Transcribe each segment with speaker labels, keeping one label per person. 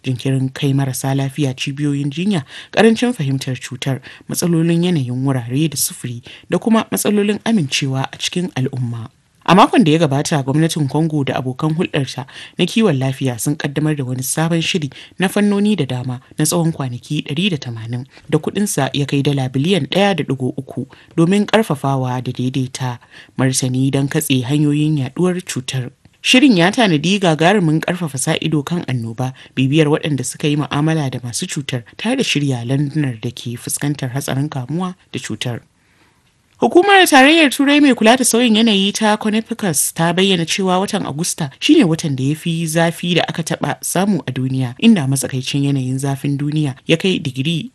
Speaker 1: jinkirin kai marasa lafiya cibiyoyin jinya karancin fahimtar cutar matsalolin yanayin wurare da sufuri da kuma matsalolin amincewa a cikin al'umma a makon da ya gabata gwamnatin congo da abokan hulɗarta na kiwon lafiya sun kaddamar da wani sabon shiri na fannoni da dama na tsawon kwanaki 180 da kudinsa ya kai dala biliyan 1.3 domin karfafawa da daidaita martani don katse hanyoyin yaduwar cutar Shirin ya tanadi gagarumin karfafa sa ido kan annoba, bibiyar waɗanda suka yi mu'amala da masu cutar tare da shirya landunar da ke fuskantar hatsarin kamuwa da cutar. Hukumar Tarayyar Turai mai kula da sauyin yanayi ta Conificus ta bayyana cewa watan Agusta shine watan da ya fi zafi da aka taba samu a duniya, inda matsakaicin yanayin zafin duniya ya kai digiri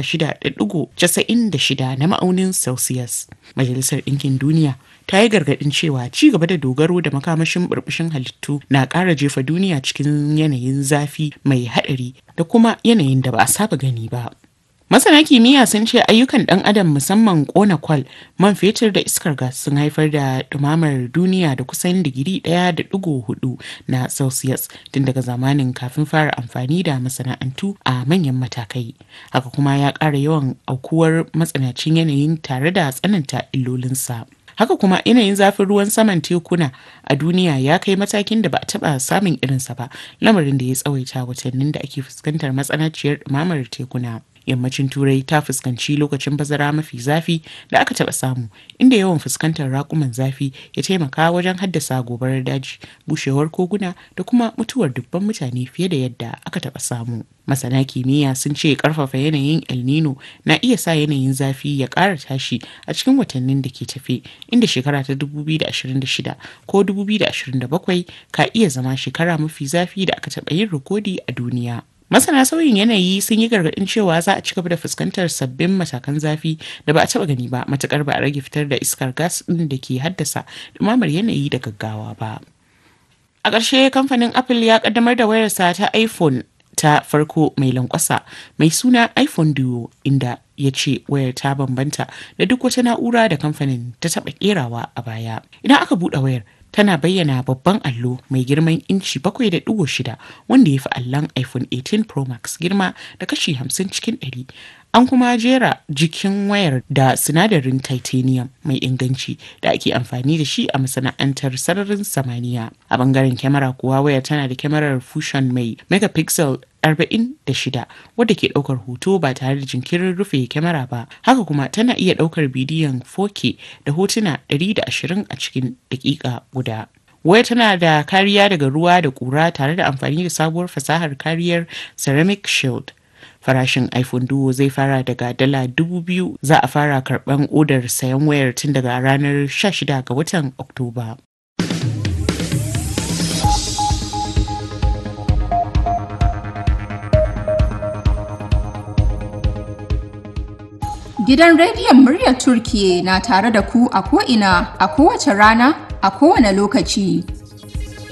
Speaker 1: 16.96 na ma'aunin Celsius. Majalisar Ɗinkin Duniya ta yi gargaɗin cewa ci gaba da dogaro da makamashin burbushin halittu na ƙara jefa duniya cikin yanayin zafi mai haɗari da kuma yanayin da ba a saba gani ba. Masana kimiyya sun ce ayyukan ɗan adam musamman ƙona kwal, man fetur da iskar gas sun haifar da ɗumamar duniya da kusan digiri ɗaya da ɗigo hudu na Celsius tun daga zamanin kafin fara amfani da masana'antu a manyan matakai. Haka kuma ya ƙara yawan aukuwar matsanacin yanayin tare da tsananta illolinsa. haka kuma yanayin zafin ruwan saman tekuna a duniya ya kai matakin da ba a taba samun irinsa ba lamarin da ya tsawaita watannin da ake fuskantar matsanaciyar ɗumamar tekuna yammacin turai ta fuskanci lokacin bazara mafi zafi da aka taba samu inda yawan fuskantar rakuman zafi ya taimaka wajen haddasa gobarar daji bushewar koguna da kuma mutuwar dubban mutane fiye da yadda aka taba samu masana kimiyya sun ce karfafa yanayin el nino na iya sa yanayin zafi ya ƙara tashi a cikin watannin da ke tafe inda shekara ta 2026 ko 2027 ka iya zama shekara mafi zafi da aka taɓa yin rikodi a duniya Masana sauyin yanayi sun yi gargaɗin cewa za a ci gaba da fuskantar sabbin matakan zafi da ba a taɓa gani ba matukar ba a rage fitar da iskar gas ɗin da ke haddasa ɗumamar yanayi da gaggawa ba. A ƙarshe kamfanin Apple ya ƙaddamar da wayarsa ta iPhone ta farko mai lankwasa mai suna iPhone Duo inda ya ce wayar ta bambanta da duk wata na'ura da kamfanin ta taɓa ƙerawa a baya. Idan aka buɗe wayar tana bayyana babban allo mai girman inci 7.6 wanda ya fi allon iphone 18 pro max girma da kashi 50 cikin 100 an kuma jera jikin wayar da sinadarin titanium mai inganci da ake amfani da shi a masana'antar sararin samaniya a bangaren kyamara kuwa wayar tana da kyamarar fusion mai megapixel 46 wadda ke daukar hoto ba tare da jinkirin rufe kyamara ba haka kuma tana iya daukar bidiyon 4K da hotuna 120 a cikin dakika guda waya tana da kariya daga ruwa da kura tare da amfani da sabuwar fasahar kariyar ceramic shield farashin iphone duo zai fara daga dala dubu biyu za a fara karban odar sayan wayar tun daga ranar 16 ga watan oktoba
Speaker 2: Gidan rediyon muryar Turkiye na tare da ku a ko'ina a kowace rana a kowane lokaci.